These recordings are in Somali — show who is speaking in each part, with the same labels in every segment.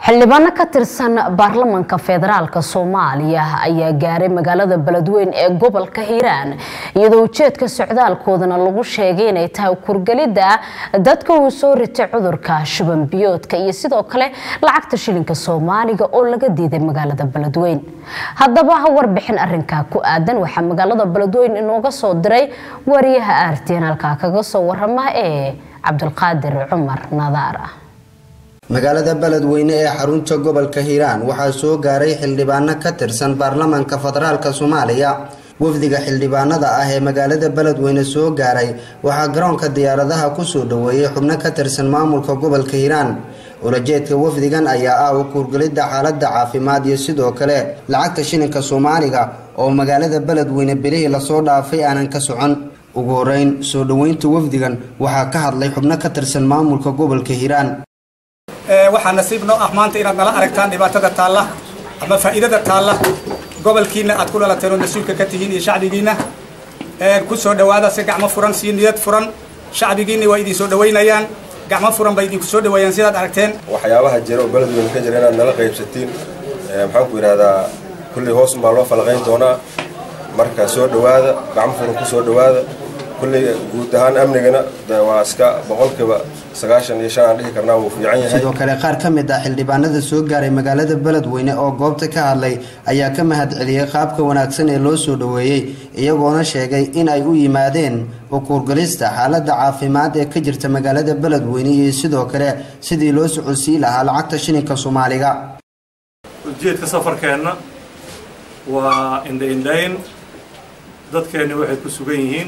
Speaker 1: xildhibaano ka tirsan baarlamanka federaalk soomaaliya ayaa gaaray magaalada beledweyn ee gobolka hiiraan iyadoo ujeedka socdaalkoodana lagu sheegay inay tahay kurgelidda dadka uu soo ritay cudurka shuban biyoodka iyo sidoo kale lacagta shilinka soomaaliga oo laga diiday magaalada beledweyn haddaba warbixin arinkaa ku aadan waxaa magaalada beledweyn inooga soo diray wariyaha aartiin halkaa kaga soo warama ee cabdulqaadir cumar nadaar ah
Speaker 2: magaalada beledweyne ee xarunta gobolka hiiraan waxaa soo gaaray xildhibaano ka tirsan baarlamanka federaalk soomaaliya wafdiga xildhibaanada ah ee magaalada beledweyne soo gaaray waxaa garoonka diyaaradaha kusoo dhaweeyey xubno ka tirsan maamulka gobolka hiiraan ulajeedka wafdigan ayaa ah u kuurgelidda xaalada caafimaad iyo sidoo kale lacagta shilinka soomaaliga oo magaalada beledweyne bilihii lasoo dhaafay aanan ka socon ugu horeyn soo dhaweynta wafdigan waxaa ka hadlay xubno ka tirsan maamulka gobolka hiiraan
Speaker 3: waxaa nasiib noo ah maanta inaad nala aragtaan dhibaatada taalla ama faa'iidada taalla gobolkiina aad ku dhalateen oo mas-uulka ka tihiin iyo shacbigiina ku soo dhawaada si gacmo furan si niyad furan shacbigiina waa idin soo dhawaynayaan gacmo furan bay idinku soo dhaweeyaan sidaad aragteen
Speaker 4: waxyaabaha jira oo beledweyne ka jira inaad nala qaybsatiin maxaan ku yidhahdaa kulley hoos unbaa loo falaqayn doonaa marka soo dhawaada gacmo furan ku soo dhawaada kulley guud ahaan amnigana waa iska boqolkiiba sagaashan iyo shan aan dhihi karnaa wuu fiican yahay
Speaker 2: sidoo kale qaar ka mid ah xildhibaanada soo gaaray magaalada beledweyne oo goobta ka hadlay ayaa ka mahad celiyey qaabka wanaagsan ee loo soo dhaweeyey iyagoona sheegay in ay u yimaadeen ukuurgalista xaalada caafimaad ee ka jirta magaalada beledweyne iyo sidoo kale sidii loo socodsiin lahaa lacagta shilinka soomaaliga
Speaker 5: ujeedka safarkeenna waa indhaindhayn dadkeenni waxay ku sugan yihiin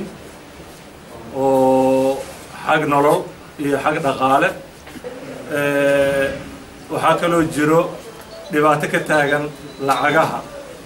Speaker 5: oo xag nolol iyo xag dhaqaale waxaa kaloo jiro dhibaato ka taagan lacagaha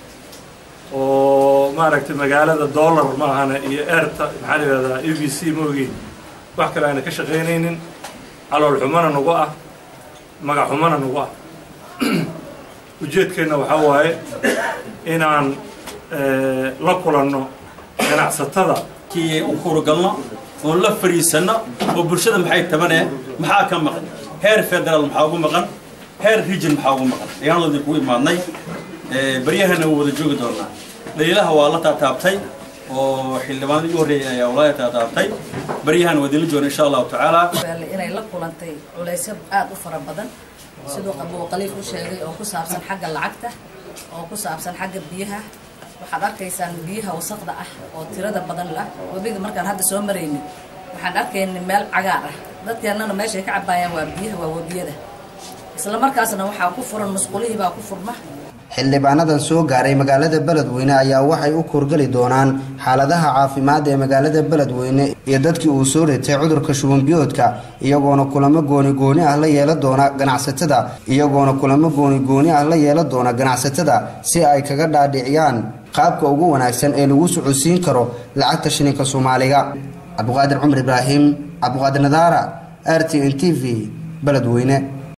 Speaker 5: oo maaragtay magaalada dollar maahane iyo erta maxaa la yidhahdaa e b c ma ogeyn wax kale aana ka shaqaynaynin calool xumana nagu ah magac xumana nagu ah ujeedkeenna waxaa waaye inaan la kulanno ganacsatada
Speaker 6: kii u kurugalno oon la fariisanno oo bulshada maxay tabanee maxaa ka maqan heer federaal maxaa ugu maqan heer region maxaa ugu maqan ayaan ladin kugu imaadnay baryahana wuu wada joogi doonaa dhaliilaha waa la taataabtay oo xildhibaanadii u horreeyay ayaa walaa taataabtay baryahana waa idinla jooga insha allahu tacaala
Speaker 7: inay la kulantay culaysyo aad u fara badan siduu qabuu qaliif u sheegay oo ku saabsan xagga lacagta oo ku saabsan xagga biyaha waxaad arkaysaan biyaha wasaqda ah oo tirada badan lah webiga markaan hadda soo maraynin waxaan arkaynay meel cagaar ah dadkeennana meeshay ka cabaayaan waa biyaha waa webiyada isla markaasna waxaa ku furan musqulihii baa ku furma
Speaker 2: xildhibaanadan soo gaaray magaalada beledweyne ayaa waxay u kurgeli doonaan xaaladaha caafimaad ee magaalada beledweyne iyo dadkii uu soo ritay cudurka shubanbiyoodka iyagoona kulamo gooni gooni ah la yeela doona ganacsatada iyagoona kulamo gooni gooni ah la yeela doona ganacsatada si ay kaga dhaadhiciyaan qaabka ugu wanaagsan ee lagu socodsiin karo lacagta shilinka soomaaliga cabdiqaadir cumar ibraahim cabdiqaadir nadaara r t n t v beledweyne